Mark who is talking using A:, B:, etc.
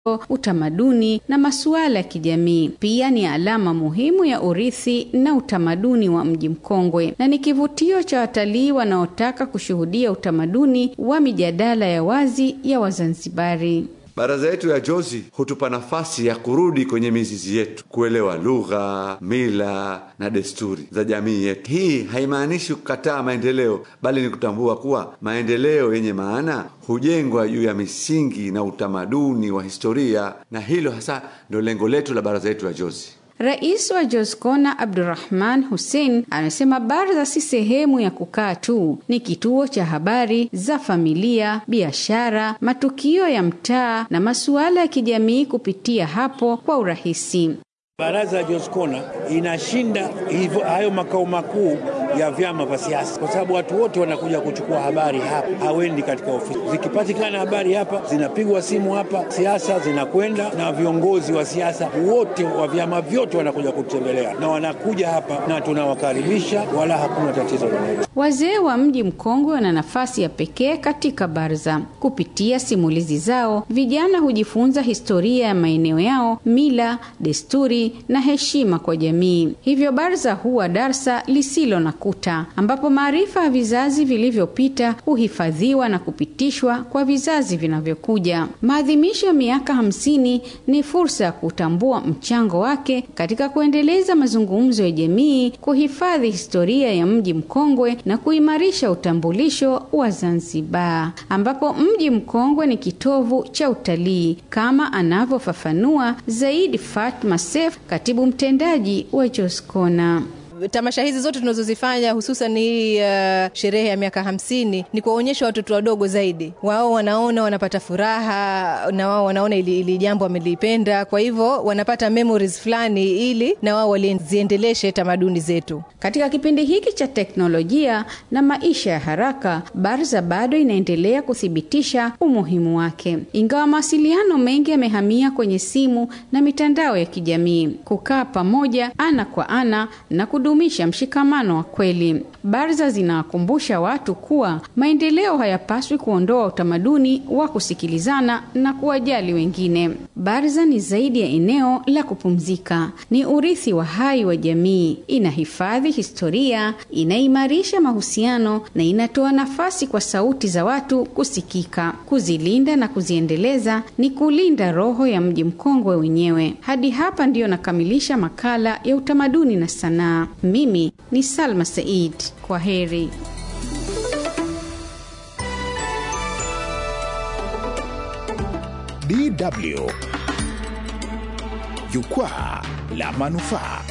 A: utamaduni na masuala ya kijamii. Pia ni alama muhimu ya urithi na utamaduni wa mji mkongwe na ni kivutio cha watalii wanaotaka kushuhudia utamaduni wa mijadala ya wazi ya Wazanzibari.
B: Baraza yetu ya Jozi hutupa nafasi ya kurudi kwenye mizizi yetu, kuelewa lugha, mila na desturi za jamii yetu. Hii haimaanishi kukataa maendeleo, bali ni kutambua kuwa maendeleo yenye maana hujengwa juu ya misingi na utamaduni wa historia, na hilo hasa ndio lengo letu la baraza yetu ya Jozi.
A: Rais wa Jozkona Abdurrahman Hussein amesema baraza si sehemu ya kukaa tu, ni kituo cha habari za familia, biashara, matukio ya mtaa na masuala ya kijamii kupitia hapo kwa urahisi.
C: Baraza ya Jozkona inashinda hivyo hayo makao makuu ya vyama vya siasa, kwa sababu watu wote wanakuja kuchukua habari hapa, hawendi katika ofisi. Zikipatikana habari hapa, zinapigwa simu hapa, siasa zinakwenda, na viongozi wa siasa wote wa vyama vyote wanakuja kutembelea, na wanakuja hapa na tunawakaribisha, wala hakuna tatizo lolote.
A: Wazee wa mji mkongwe wana nafasi ya pekee katika baraza. Kupitia simulizi zao, vijana hujifunza historia ya maeneo yao, mila, desturi na heshima kwa jamii. Hivyo baraza huwa darsa lisilo na kuta, ambapo maarifa ya vizazi vilivyopita huhifadhiwa na kupitishwa kwa vizazi vinavyokuja. Maadhimisho ya miaka hamsini ni fursa ya kutambua mchango wake katika kuendeleza mazungumzo ya jamii, kuhifadhi historia ya mji mkongwe na kuimarisha utambulisho wa Zanzibar, ambapo mji mkongwe ni kitovu cha utalii kama anavyofafanua zaidi Fatma Sef, katibu mtendaji wa Joscona.
D: Tamasha hizi zote tunazozifanya hususan hii uh, sherehe ya miaka hamsini ni kuwaonyesha watoto wadogo zaidi. Wao wanaona wanapata furaha na wao wanaona ili, ili jambo wamelipenda, kwa hivyo wanapata memories fulani, ili na wao waliziendeleshe tamaduni zetu.
A: Katika kipindi hiki cha teknolojia na maisha ya haraka, Barza bado inaendelea kuthibitisha umuhimu wake, ingawa mawasiliano mengi yamehamia kwenye simu na mitandao ya kijamii. Kukaa pamoja ana kwa ana na kudumisha mshikamano wa kweli. Barza zinawakumbusha watu kuwa maendeleo hayapaswi kuondoa utamaduni wa kusikilizana na kuwajali wengine. Barza ni zaidi ya eneo la kupumzika, ni urithi wa hai wa jamii. Inahifadhi historia, inaimarisha mahusiano na inatoa nafasi kwa sauti za watu kusikika. Kuzilinda na kuziendeleza ni kulinda roho ya mji mkongwe wenyewe. Hadi hapa ndiyo nakamilisha makala ya utamaduni na sanaa. Mimi ni Salma Said. Kwa heri.
E: DW Jukwaa la Manufaa.